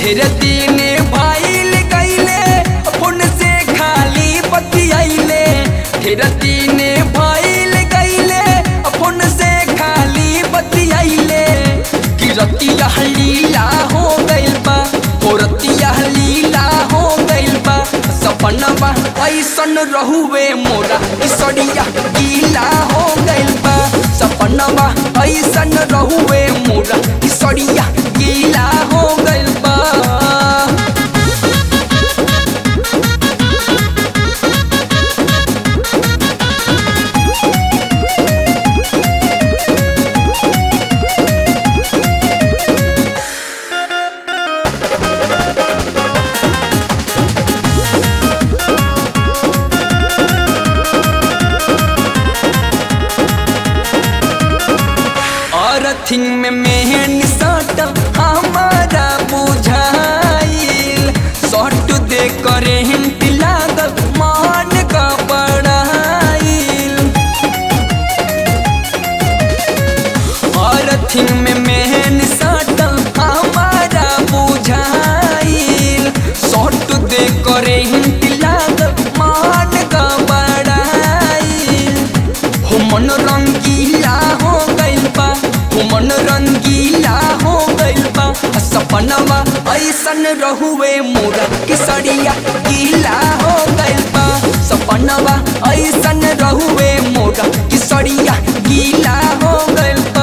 ढेर दिन भाईल गईले फोन से खाली बतियाइले ढेर दिन भाईल गईले फोन से खाली बतियाइले कि रतिया लीला हो गइल बा हो रतिया लीला हो गइल बा सपनवा ऐसन रहुवे मोरा इसड़िया गीला हो गइल बा सपनवा ऐसन रहुवे मोरा इसड़िया गीला हो गइल बा और थिंग में मेहन सट हमारा बुझाइल सट दे करे हिंट लागल मान का बड़ाइल और थिंग में मेहन सट हमारा बुझाइल सट दे करे हिंट लागल मान का बड़ाइल हो मन रंगीला हो गइल बा हो मन रंगीला हो गइल बा आ सपनवा ऐसन रहुए मोरा किसरिया गीला हो गइल बा सपनवा ऐसन रहुए मोरा किसरिया गीला हो गइल बा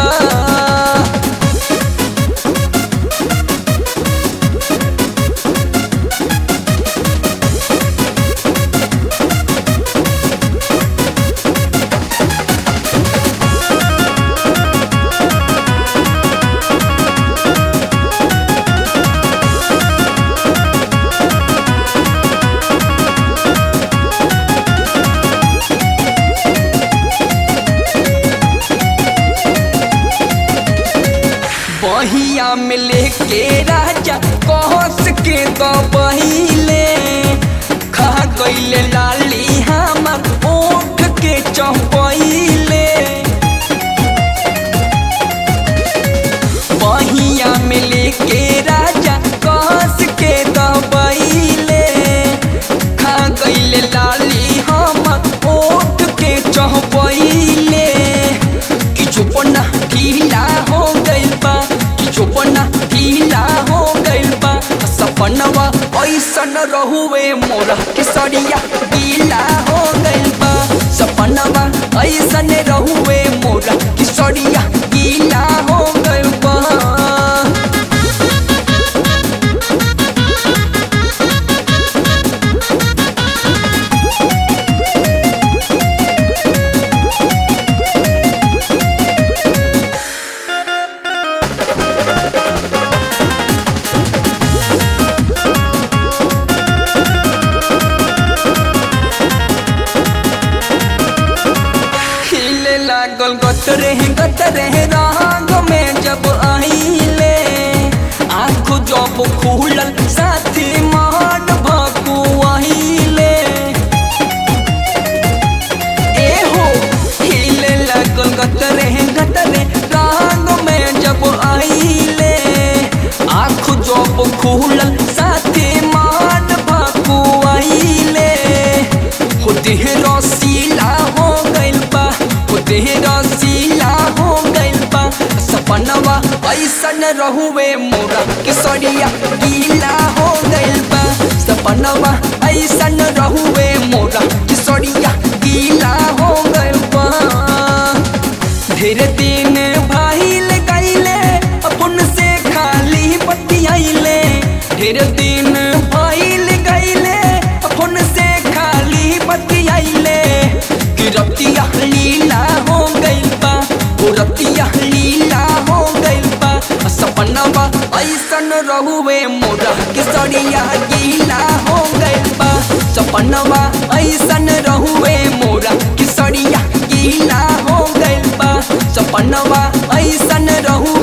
बहिया में लेके राजा कहस के तो बहिले खा गईले लाली हमर ओठ के चौपहिले बहिया में लेके राजा कहस के तो बहिले खा गईले लाली हमर ओठ के चौपहिले कि चुपना ढीला हो गइल बा कि चुपना ढीला हो गइल बा सपनवा ऐसन रहुए मोरा के सड़िया गीला हो गइल बा सपनवा ऐसन रहुए मोरा के सड़िया गीला हो गइल बा हिले लागल गतरे गतरे रंग में जब आइले आँख जब खुलल साथी मान भकुआइले ए हो हिले लागल गतरे गतरे रंग में जब आइले आँख जब खुलल साथी मान भकुआइले हो देह रसीला हो गइल बा हो देह रसीला हो गइल बा सपनवा ऐसन रहुए मोरा के सड़िया गीला हो गइल बा सपनवा ऐसन रहुए मोरा के सड़िया गीला हो गइल बा ढेर दिन भाईल गईले अपन से खाली बतियाइले ढेर दिन भाईल गईले अपन से खाली बतियाइले कि रतिया लीला हो गइल बा ओ रतिया लीला हो गइल बा सपनवा ऐसन रहुए मोरा के सड़िया गीला हो गइल बा सपनवा ऐसन रहुए मोरा के सड़िया गीला हो गइल बा सपनवा ऐसन रहुए